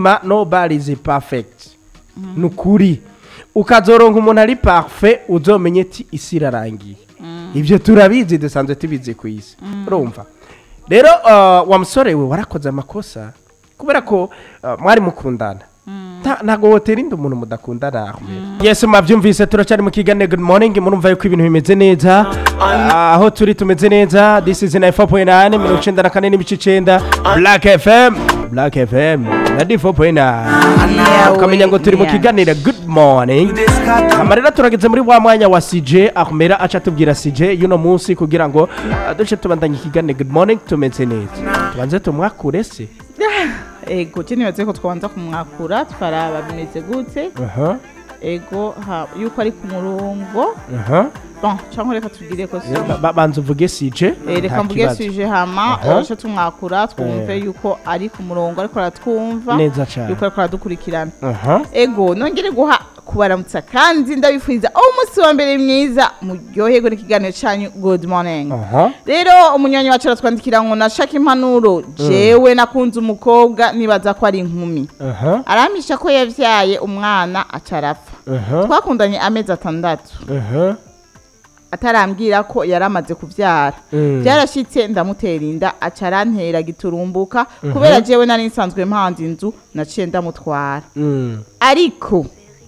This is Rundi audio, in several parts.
nzima nobody is perfect ni ukuri ukazoronka umuntu ari parfait uzomenye ati isi irarangiye ibyo turabizi dusanzwe tubizi ku isi urumva rero uh, wa musore we warakoze amakosa kubera ko uh, mwari mukundana Nta- ntago wotera inda umuntu mudakundana Ahmed. yes mwabyumvise turacyari mu kiganiro good morning murumva yuko ibintu bimeze neza Ah, aho turi tumeze neza this is 94.9 mirongo icenda na kane n'ibice icenda black fm black fm na d 4.9 ukamenya ngo turi mu kiganiro good morning amarira turageze muri wa mwanya wa CJ akumera aca tubwira CJ yuno munsi kugira ngo ah, duce tubandanye ikiganiro good morning tumeze neza tubanze tumwakure se ego je nibaze ko twabanza kumwakura twaraba bimeze gute aha ego ha- yuko ari ku murongo aha bon cyangwa reka tubwire ko si Ba- ba- banza uvuge CJ Eh, nta reka mvuge kibazo. suje hama Aha. ace tumwakura twumve yuko ari ku murongo ariko aratwumva neza cyane yuko ariko aradukurikirana aha ego nongere guha kubaramutsa kandi ndabifuriza umunsi wa mbere mwiza muryoherwe n'ikiganiro cyanyu good morning aha rero umunywanyi wacu aratwandikira ngo nashaka impanuro jewe nakunze umukobwa nibaza ko ari inkumi aha aramisha ko yavyaye umwana aca arapfa aha twakundanye amezi atandatu aha atarambwira ko yari amaze kuvyara Mm. byarashitse ndamutera inda aca arantera giturumbuka kubera jewe nari nsanzwe mpanze inzu naciye ndamutwara Mm. ariko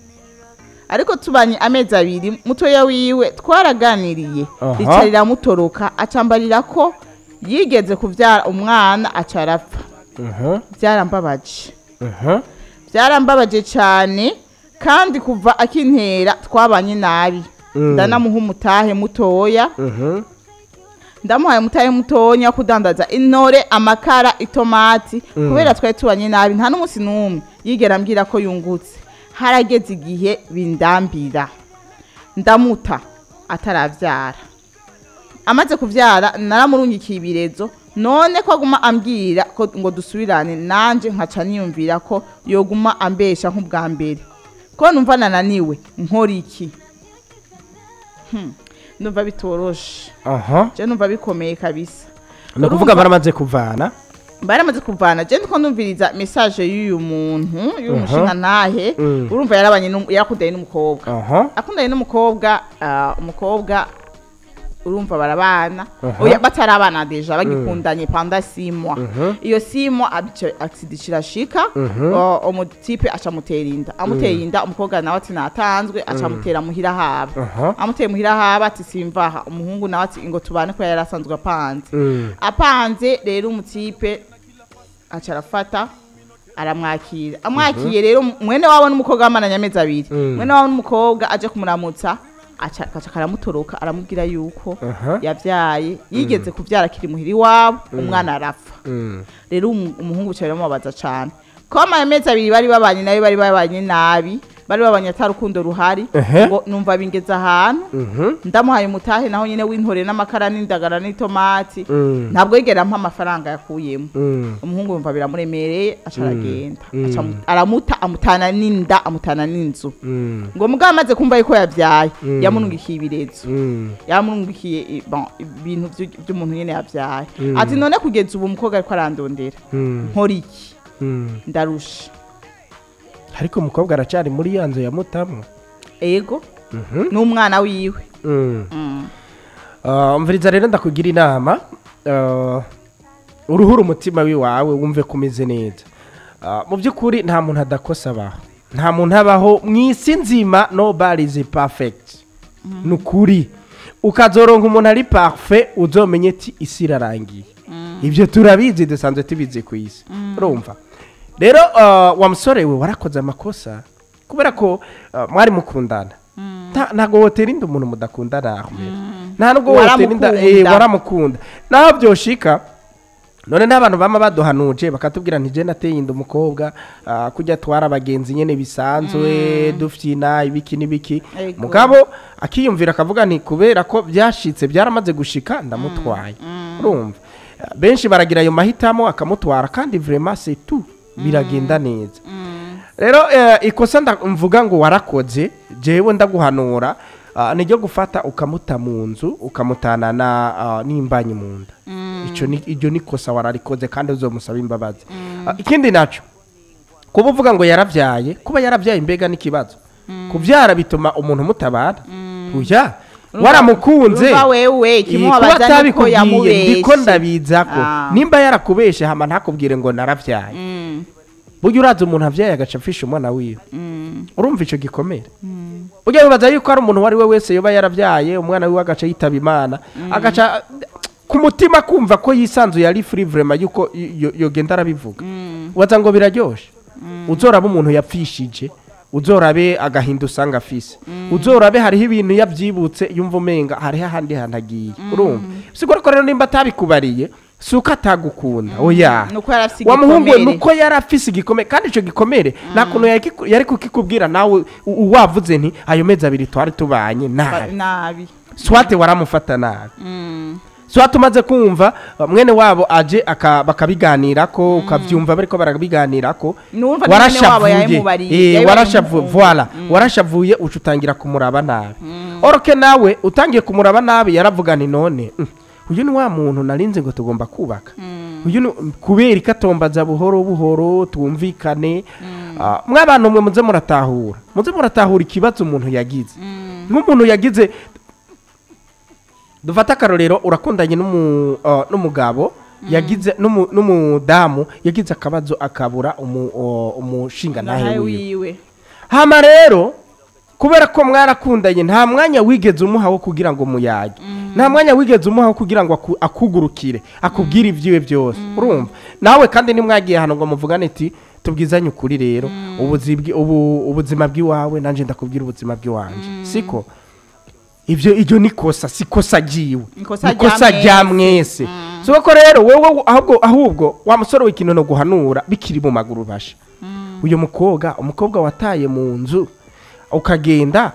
ariko tubanye amezi abiri mutoya wiwe twaraganiriye Aha. rica riramutoroka acambarira ko yigeze kuvyara umwana aca arapfa aha byarambabaje aha byarambabaje cyane kandi kuva akintera twabanye nabi Mm. ndanamuha umutahe mutoya aha ndamuhaye umutahe mutoya wo kudandaza intore amakara itomati kubera twari tubanye nabi nta n'umunsi n'umwe yigera ambwira ko yungutse harageze igihe bindambira ndamuta ataravyara amaze kuvyara naramurungikiye ibirezo none ko aguma ambwira ko ngo dusubirane nanje nkaca niyumvira ko yoguma ambesha nk'ubwa mbere ko numva nananiwe nkora iki Hmm, numva bitoroshe aha je numva bikomeye kabisa ni ukuvuga baramaze kuvana baramaze kuvana je ndiko ndumviriza message y'uyu muntu y'uyu Aha. mushinga ntahe Mm. urumva yarabanye n'um- yarakundanye n'umukobwa aha akundanye n'umukobwa ah, umukobwa urumva barabana Aha. oya batarabana deja bagikundanye panda simwa Mhm. iyo simwa accident irashika Mhm. o- umutipe aca mutera inda amuteye inda umukobwa nawe ati natanzwe aca amutera muhira haba aha amuteye muhira haba ati simvaha umuhungu nawe ati ngo tubane ko yari asanzwe apanze Mm. apanze rero umutipe aca arafata aramwakira amwakiye rero mwene wabo n'umukobwa bamaranye amezi abiri Mm. mwene wabo n'umukobwa aje kumuramutsa aca aca karamutoroka aramubwira yuko Aha. yavyaye yigeze kuvyara akiri muhira iwabo umwana arapfa Mm. rero umu- umuhungu cyane biramubabaza cane ko amaye amezi abiri bari babanye nabi bari babanye nabi bari babanye ata rukundo ruhari Ehe. ngo numva bingeze ahantu Mhm. ndamuhaye umutahe naho nyine w'intore n'amakara n'indagara n'itomati Mm. ntabwo yigera ampa amafaranga yakuyemo Mm. umuhungu yumva biramuremereye aca aragenda Mm. Aca amu- aramuta amutana n'inda amutana n'inzu Mm. ngo mugabo amaze kumva yuko yabyaye Mm. yamurungikiye ibirezo Mm. yamurungikiye i- bon, ibintu vyu- vy'umuntu nyene yabyaye Mm. ati none kugeza ubu umukobwa ariko arandondera Mm. nkora iki Mm. ndarusha ariko umukobwa aracyari muri ya nzu ya mutamu ego Mhm. n'umwana wiwe Mm. Mm. Ah, mviriza rero ndakugira inama Ah, uruhura umutima wiwawe wumve ko umeze neza Ah, mu by'ukuri nta muntu adakosa abaho nta muntu abaho mu isi nzima nobody is perfect ni ukuri ukazoronka umuntu ari parfait uzomenye ati isi irarangiye ibyo turabizi dusanzwe tubizi ku isi urumva rero ah, wa musore we warakoze amakosa kubera ko ah, mwari mukundana Nta- ntabwo wotera inda umuntu mudakundana Ahmed. nta nubwo wotera inda eh, Waramukunda. waramukunda naho byoshika none n'abantu bama baduhanuje bakatubwira nti je nateye inda umukobwa ah, kujya twara abagenzi nyene bisanzwe dufyina ibiki n'ibiki Ego. mugabo akiyumvira akavuga nti kubera ko byashitse byaramaze gushika ndamutwaye urumva Ah, benshi baragira ayo mahitamo akamutwara kandi vraiment c'est tout biragenda neza rero eh, ikosa nda- mvuga ngo warakoze jewe ndaguhanura ah, niryo gufata ukamuta mu nzu ukamutana na ah, n'imbanyi mu nda ico ni iryo ni kosa wararikoze kandi uzomusaba imbabazi Ah, ikindi naco kuba uvuga ngo yaravyaye kuba yaravyaye mbega n'ikibazo kuvyara bituma umuntu mutabara uya waramukunze Urumva wewe Eh, kimwe kuba wabaza niko atabikubwiye yamubeshe ndiko ndabizako Ah. nimba yarakubeshe hama ntakubwire ngo naravyaye Mm, burya uraza umuntu avyaye agaca apfisha umwana wiwe mm, urumva ico gikomere ujya wibaza yuko hari umuntu uwo ari we wese yoba yaravyaye umwana wiwe agaca yitaba imana agaca ku mutima kumva ko yisanzuye ari free vraiment yuko yo- yogenda arabivuga mm, waza ngo biraryoshe uzoraba umuntu yapfishije uzorabe agahinda usanga afise uzorabe hariho ibintu yabyibutse yumva umenga hariho ahandi hantu agiye urumva sigura ko rero nimba atabikubariye si uko atagukunda oya nuko yari afise wa muhungu we igikomere. nuko yari afise igikomere kandi icyo gikomere nta kuntu yaki- yari kukikubwira nawe u- u- wavuze nti ayo mezi abiri twari tubanye Ba- nabi nabi swate waramufata nabi Mm, swate umaze kumva mwene wabo aje aka- bakabiganirako ukavyumva bariko barabiganirako Numva ni mwene wabo yabimubariye, Eh, yabibariye warashavuye umuhungu. voila warashavuye uca utangira kumuraba nabi oroke nawe utangiye kumuraba nabi yaravuga ni none mm, uyu ni wa muntu narinze ngo tugomba kubaka uyu ni kubera ikatombaza buhoro buhoro twumvikane Ah, mw'abantu mwe muze muratahura muze muratahura ikibazo umuntu yagize nk'umuntu yagize dufate akarorero urakundanye n'umu- uh, n'umugabo yagize n'umu- n'umudamu yagize akabazo akabura umu- uh, umushinga nawe nawe wiwe wiwe hama rero kubera ko mwarakundanye nta mwanya wigeze umuha wo kugira ngo muyage nta mwanya wigeze umuha wo kugira ngo aku- akugurukire akubwire ibyiwe byose urumva nawe kandi nimwagiye hano ngo muvugane ati tubwizanye ukuri rero ubuzibwi- ubu- ubuzima bw'iwawe nanjye ndakubwira ubuzima bw'iwanje siko ibyo iryo ni kosa si kosa ryiwe Ikosa ni kosa rya rya mwese si ko rero wowe ahubwo ahubwo wa musore w'ikintu no guhanura bikiri mu maguru basha uyu mukobwa umukobwa wataye mu nzu ukagenda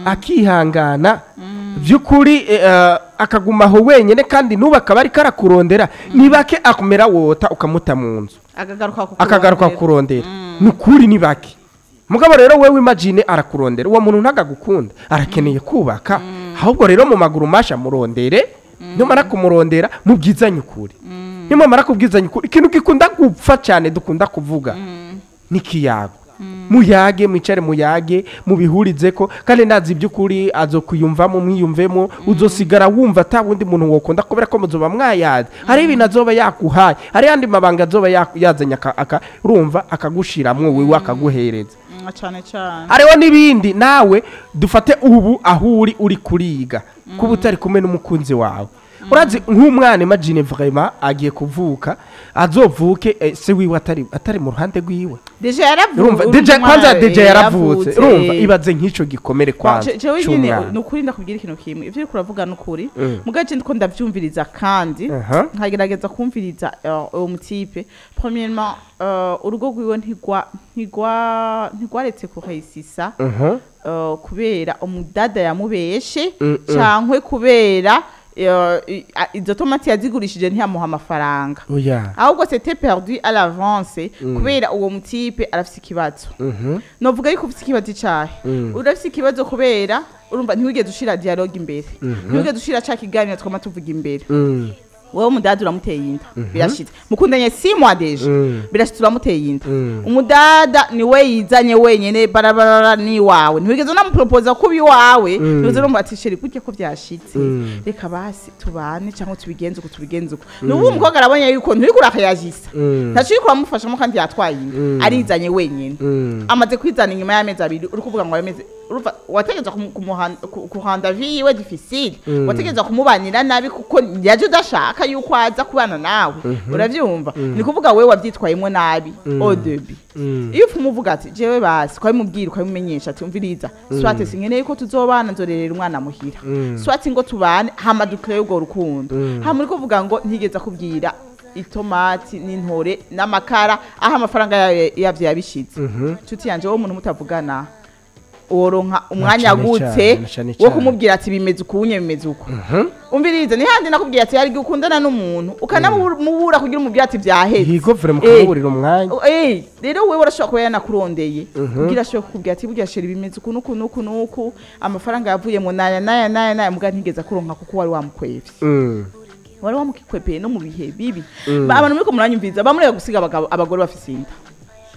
akihangana by'ukuri eh, akaguma aho wenyine kandi n'ubu akaba ariko arakurondera ni bake akumera wota ukamuta mu nzu akagaruka ku akagaruka kurondera ni ukuri ni bake mugabo rero wewe imagine arakurondera uwo muntu ntagagukunda arakeneye kubaka ahubwo rero mu maguru masha murondere numara kumurondera mubwizanye ukuri nimumara kubwizanya ukuri ikintu gikunda gupfa cyane dukunda kuvuga ni kiyago muyage mwicare muyage mubihurize ko kandi ndazi iby'ukuri azokwiyumvamo mwiyumvemo uzosigara wumva ata wundi muntu wokunda kubera ko muzoba mwayazi hari ibintu azoba yakuhaye hari yandi mabanga azoba yaku- yazanye aka- aka- urumva akagushiramwo wiwe akaguhereza cyane cyane hariho n'ibindi nawe dufate ubu aho uri uri kuriga kuba utari kumwe n'umukunzi wawe urazi nk'umwana imagine vraiment agiye kuvuka azovuke eh, se wiwe atari atari mu ruhande rwiwe deja yaravutse urumva deja kwanza deja yaravutse urumva ibaze nk'icyo gikomere kwanza jewe nyine c'umwana. ni ukuri ndakubwira ikintu kimwe ibyo uri kuravuga ni ukuri Mm. mugace ndiko ndabyumviriza kandi Aha. nkagerageza kumviriza eh, uwo mutipe premièrement eh, urugo rwiwe ntigwa ntigwa ntigwaretse kuhayisisa Mhm. eh, kubera umudada yamubeshe Mm, mm. cankwe kubera eh, i- a- izo tomati yazigurishije ntiyamuha amafaranga oya ahubwo c'était perdu à l'avance kubera uwo mutipe arafise ikibazo Mhm. novuga yuko ufite ikibazo icyahe Mm. urafite ikibazo kubera urumva ntiwigeze ushira dialogue imbere ntiwigeze ushira ca kiganiro twama tuvuga imbere Mm. wowe umudada uramuteye inda birashitse mukundanye si mois deja Mm. birashitse uramuteye inda Mm. umudada niwe yizanye wenyene barabara ni wawe ntiwigeze unamupropoza kuba iwawe Mm. ntiwigeze unamuha ati sheri gutya ko byashitse Mm. reka basi tubane cyangwa tubigenze uko tubigenze uko nubu umukobwa arabonye yuko nturi kurakayajisa Mm. ntaco uri kuramufashamo kandi yatwaye inda Mm. arizanye wenyene Mm. amaze kwizana inyuma y'amezi abiri uri kuvuga ngo ayo mezi urumva wategeza kumu- kumuhan- ku- kuhanda viwe difficile Mm. wategeza kumubanira nabi kuko yaje udashaka yuko aza kubana nawe uravyumva ni kuvuga wewe wavyitwayemo nabi au début Mm. iyo ufuma uvuga ati jewe basi ukabimubwira ukabimumenyesha ati umviriza swate sinkeneye ko tuzobana nzorerera umwana muhira Mm. swate ngo tubane hama dukreye urwo rukundo Mm. hama uri kuvuga ngo ntigeze akubwira itomati n'intore n'amakara aho amafaranga yayo- yavyo yabishize Mhm. nshuti yanje wowe umuntu mutavugana woronka umwanya cane gute cane, na cane wo cane. kumubwira ati bimeze ukunye bimeze uko Mhm. umvirize ni handi nakubwira ati hari igihe ukundana n'umuntu ukanamubura kugira umubwira ati byahetse higo vure Eh, mukamuburira umwanya Eh, rero wewe urashobora kuba yanakurondeye ubwira ashobora kukubwira ati burya sheri bimeze uku nuku nuku nuku amafaranga yavuyemo naya naya naya naya muga ntigeze akuronka kuko wari wamukwevye Mm. wari wamukikwepeye no mu bihe bibi Mm. Ba- abantu muriko muranyumviriza bamureka gusiga abagabo- abagore bafise inda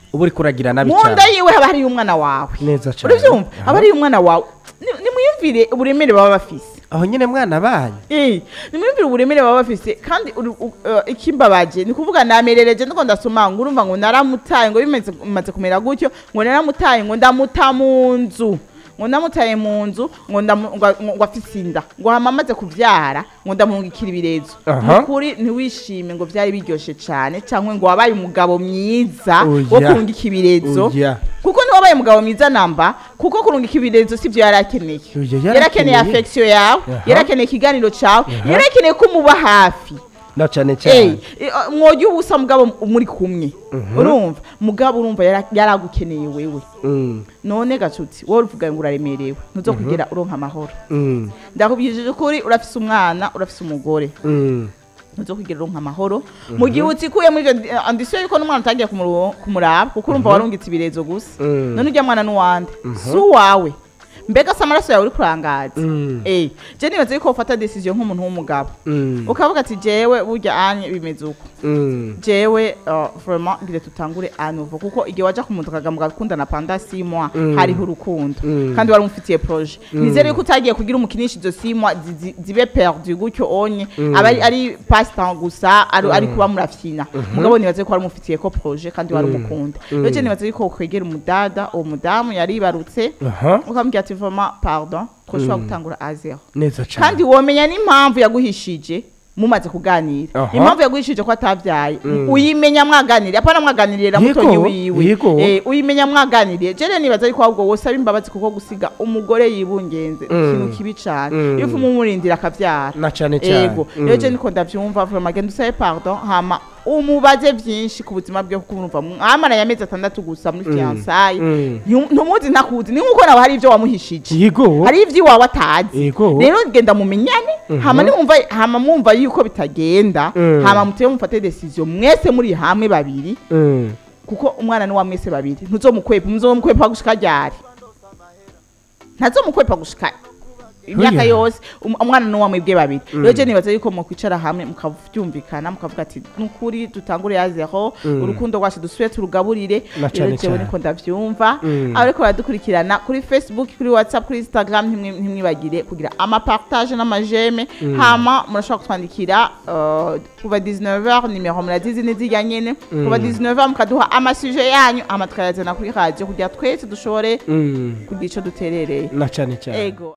uba uri kuragira nabi mu nda cyane yiwe haba hariyo umwana wawe neza cyane urabyumva Aha. haba hariyo umwana wawe Ni- nimwiyumvire uburemere baba bafise aho nyine mwana banyu Eh, nimwumvire uburemere baba bafise kandi uri- u- uh, ikimbabaje ni kuvuga namerereje ndiko ndasoma ngo urumva ngo naramutaye ngo bimaze bimaze kumera gutyo ngo naramutaye ngo ndamuta mu nzu ngo ndamutaye mu nzu ngo ndamu- ngo- ngo- ngo afise inda ngo hama amaze kuvyara ngo ndamungikira ibirezo Aha. nukuri ntiwishime ngo vyari biryoshe cane canke ngo wabaye umugabo mwiza wo Oya. kurungika ibirezo Oya. kuko niwabaye umugabo mwiza namba kuko kurungika ibirezo sivyo yari akeneye Oya, yarakeneye yarakeneye. affection yawe Aha. yarakeneye ikiganiro cawe Aha. yarakeneye ko muba hafi na cyane Eh, cyane eh, mwojya ubusa mugabo muri kumwe urumva mugabo urumva yara- yaragukeneye wewe Mm, none gacuti wowe uvuga ngo uraremerewe ntuzokugera uronka amahoro mm, ndakubwirije ukuri urafise umwana urafise umugore mm. ntuzokugera uronka amahoro mu gihe utikuye muri ivyo andisiyo yuko n'umwana utagiye kumuro- kumuraba kuko urumva warungitse ibirezo gusa Mm. none urya mwana n'uwande si uwawe mbega se amaraso yawe uri kurangaza Mm. eh je nibaza yuko ufata decision nk'umuntu w'umugabo Mm, ukavuga ati jewe burya anye bimeze uko mm. jewe uh, vraiment ngire tutangure anuvo kuko igihe waja kumutakaga mugakundana panda six mois Mm. hariho urukundo Mm. kandi wari umufitiye projet nizere yuko utagiye kugira umukinisha izo six mois zi- zi- zibe perdu gutyo onye aba ari- ari passe temps gusa ari ari kuba murafyina mugabo nibaze ko wari umufitiye ko projet kandi wari umukunda rero je nibaze yuko kwegera umudada uwo mudamu yaribarutse aha ukamubwira ati vraiment pardon twoshobora gutangura a zero neza cyane kandi womenya n'impamvu yaguhishije mumaze kuganira Aha. impamvu yaguhishije ko atabyaye uyimenya mwaganiriye apana mwaganirira Yego, mutonyi wiwe yego. Eh, uyimenya mwaganiriye jere nibaza ariko ahubwo wosaba imbabazi kuko gusiga umugore yibungenze ikintu kibi cane Mm. iyo uvuma umurindira akavyara na cyane cyane ego rero je niko ndavyumva vraiment genda usabe pardon hama umubaze vyinshi ku buzima bwe kuko urumva mwamaranye amezi atandatu gusa muri fiançailles Mm. Ntu- ntumuzi ntakuzi ni nkuko nawe hari ivyo wamuhishije yego hari ivy'iwawe atazi Yego. rero genda mumenyane hama nimwumva hama mwumva yuko bitagenda Mm. hama muteye mufate decision mwese muri hamwe babiri Mm. kuko umwana ni wa mwese babiri ntuzomukwepa muzomukwepa gushika ryari ntazomukwepa gushika imyaka Oya. yose um- umwana ni uwa mwebwe babiri rero je nibaza yuko mukwicara hamwe mukavyumvikana mukavuga ati nukuri dutangure ya zero urukundo rwacu dusubire turugaburire Na rero cane jewe cane. niko ndavyumva Mm. ariko baradukurikirana kuri facebook kuri whatsapp kuri instagram ntimwi- ntimwibagire kugira amapartage n'amajeme hama murashobora kutwandikira uh, kuva 19h nimero murazizi n'izirya nyene kuva 19h mukaduha amasuje yanyu ama tukayazana kuri radio kugira twese dushobore Mm. kugira ico duterereye na cyane cyane ego